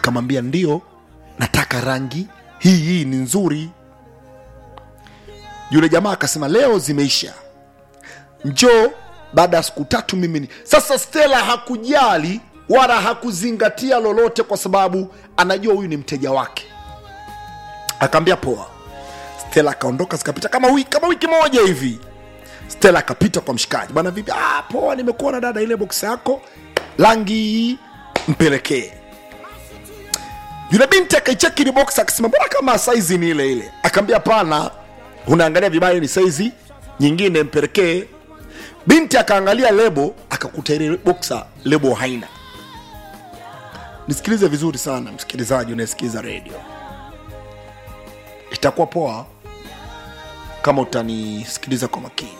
akamwambia ndio nataka rangi hii hii ni nzuri yule jamaa akasema leo zimeisha njoo baada ya siku tatu mimi ni sasa stela hakujali wala hakuzingatia lolote kwa sababu anajua huyu ni mteja wake akaambia poa stela akaondoka zikapita kama wiki, kama wiki moja hivi stela akapita kwa mshikaji bana vipi ah, poa nimekuona dada ile boksi yako rangi hii mpelekee yule binti akaicheki ile box akasema mbona kama saizi ni ile ile akaambia pana unaangalia vibaya ni saizi nyingine mpelekee binti akaangalia lebo akakuta ile boksa lebo haina nisikilize vizuri sana msikilizaji unayesikiliza redio itakuwa poa kama utanisikiliza kwa makini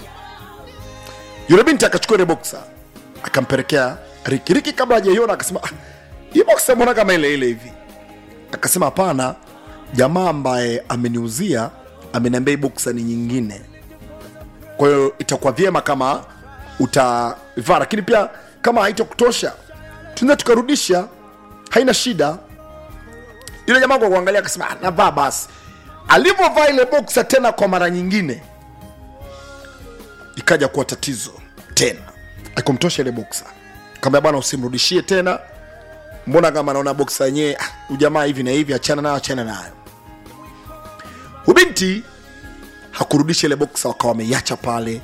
yule binti akachukua ile boksa akampelekea riki riki kabla hajaiona akasema "Ah, hii boksa mbona kama ile ile hivi akasema hapana jamaa ambaye ameniuzia ameniambia hii boksa ni nyingine kwa hiyo itakuwa vyema kama utavaa lakini pia kama haitakutosha tunaweza tukarudisha haina shida yule jamaa kwa kuangalia akasema "Ah, navaa basi alivyovaa ile boksa tena kwa mara nyingine ikaja kuwa tatizo tena akumtosha ile boksa kaambia bwana usimrudishie tena mbona kama naona boksa yenyewe ah, ujamaa hivi na hivi achana nayo achana nayo ubinti hakurudisha ile boksa wakawa wameiacha pale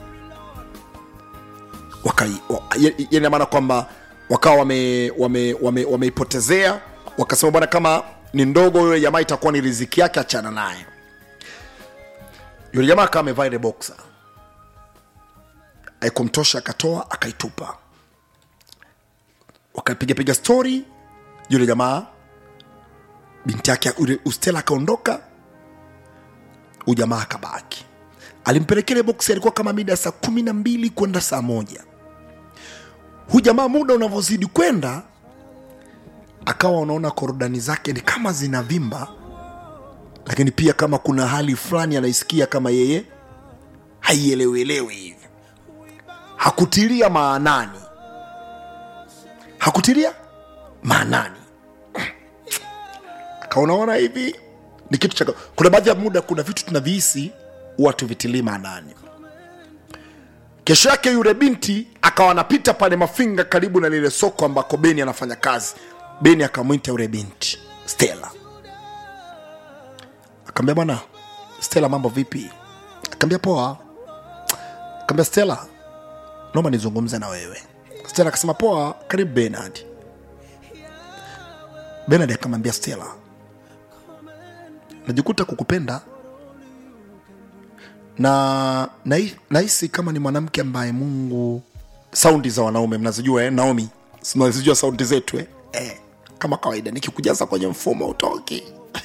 wakai- wa- ya- ya- ina maana kwamba wakawa wameipotezea wame, wame, wameipotezea. wakasema bwana kama ni ndogo yule jamaa itakuwa ni riziki yake achana naye yule jamaa akawa amevaa ile boksa aikumtosha akatoa akaitupa wakapigapiga stori yule jamaa binti yake yule ustela akaondoka ujamaa akabaki alimpelekea ile boksi alikuwa kama mida ya saa kumi na mbili kwenda saa moja hu jamaa muda unavyozidi kwenda akawa unaona korodani zake ni kama zinavimba lakini pia kama kuna hali fulani anaisikia kama yeye haielewelewi hivi hakutilia maanani hakutilia maanani akaonaona hivi ni kitu cha kuna baadhi ya muda kuna vitu tunavihisi huwa tuvitilii maanani kesho yake yule binti akawa anapita pale mafinga karibu na lile soko ambako beni anafanya kazi beni akamwita yule binti stela akaambia bwana stela mambo vipi akaambia poa akaambia stela naomba nizungumze na wewe stela akasema poa karibu benard benard akamwambia stela najikuta kukupenda na nahi- nahisi kama ni mwanamke ambaye mungu saundi za wanaume mnazijua eh? naomi si mnazijua saundi zetu eh? Eh, kama kawaida nikikujaza kwenye mfumo utoki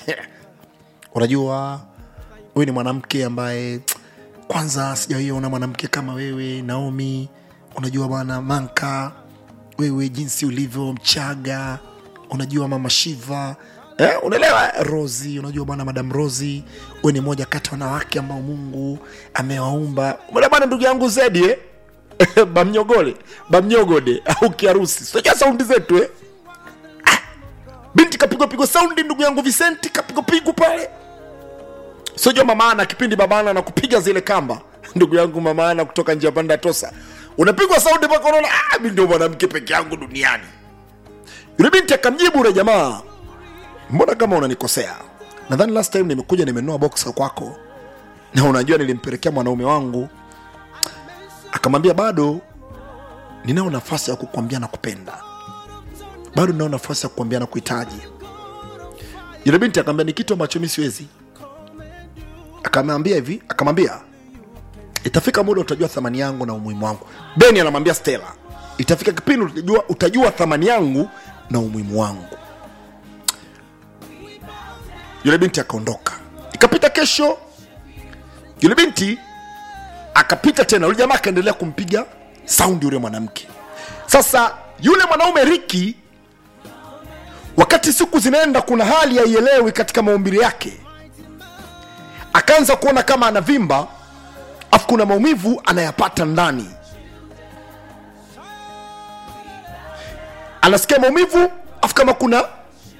unajua huyu ni mwanamke ambaye kwanza sijawaiona mwanamke kama wewe naomi unajua bwana manka wewe jinsi ulivyo mchaga unajua mama shiva eh, unaelewa rosi unajua bwana madam rosi we ni moja kati ya wanawake ambao mungu amewaumba umeelewa bwana ndugu yangu zedi eh? bamnyogole bamnyogode au kiharusi sijua saundi zetu eh? Ah, binti kapigwa pigwa saundi ndugu yangu visenti kapigwa pigu pale sijua mamaana kipindi babana na kupiga zile kamba ndugu yangu mamaana kutoka njia panda tosa unapigwa saundi mpaka unaona ah, mi ndio mwanamke peke yangu duniani yule binti akamjibu ule jamaa mbona kama unanikosea nadhani last time nimekuja nimenunua boxa kwako na unajua nilimpelekea mwanaume wangu akamwambia bado ninao nafasi ya kukwambia na kupenda bado ninao nafasi ya kukwambia na kuhitaji yule binti akamwambia ni kitu ambacho mi siwezi akamwambia hivi akamwambia itafika muda utajua thamani yangu na umuhimu wangu beni anamwambia stela itafika kipindi utajua, utajua thamani yangu na umuhimu wangu yule binti akaondoka ikapita kesho yule binti akapita tena yule jamaa akaendelea kumpiga saundi yule mwanamke sasa yule mwanaume riki wakati siku zinaenda kuna hali haielewi katika maumbile yake akaanza kuona kama anavimba afu kuna maumivu anayapata ndani anasikia maumivu afu kama kuna